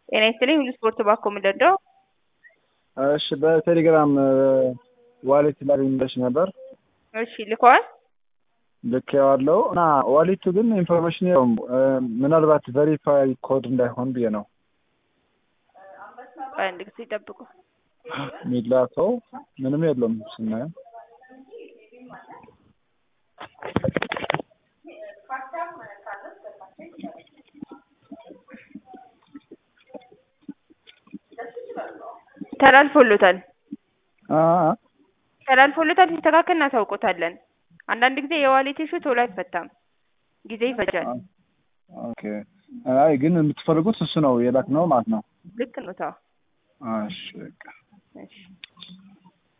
ጤና ይስጥልኝ ሁሉ ስፖርት ባኮ ምደዳው እሺ በቴሌግራም ዋሌት ላገኝልሽ ነበር። እሺ ልከዋል። ልኬዋለሁ እና ዋሌቱ ግን ኢንፎርሜሽን የለውም። ምናልባት ቬሪፋይ ኮድ እንዳይሆን ብዬ ነው ቆይ አንድ ጊዜ ይጠብቁ። የሚላከው ምንም የለውም ስናየው ተላልፎሎታል አ ተላልፎሎታል። ሲስተካከል እናሳውቆታለን። አንዳንድ ጊዜ የዋሌት ኢሹ ቶሎ አይፈታም፣ ጊዜ ይፈጃል። ኦኬ። አይ ግን የምትፈልጉት እሱ ነው የላክ ነው ማለት ነው። ልክ ነው። ታው እሺ በቃ እሺ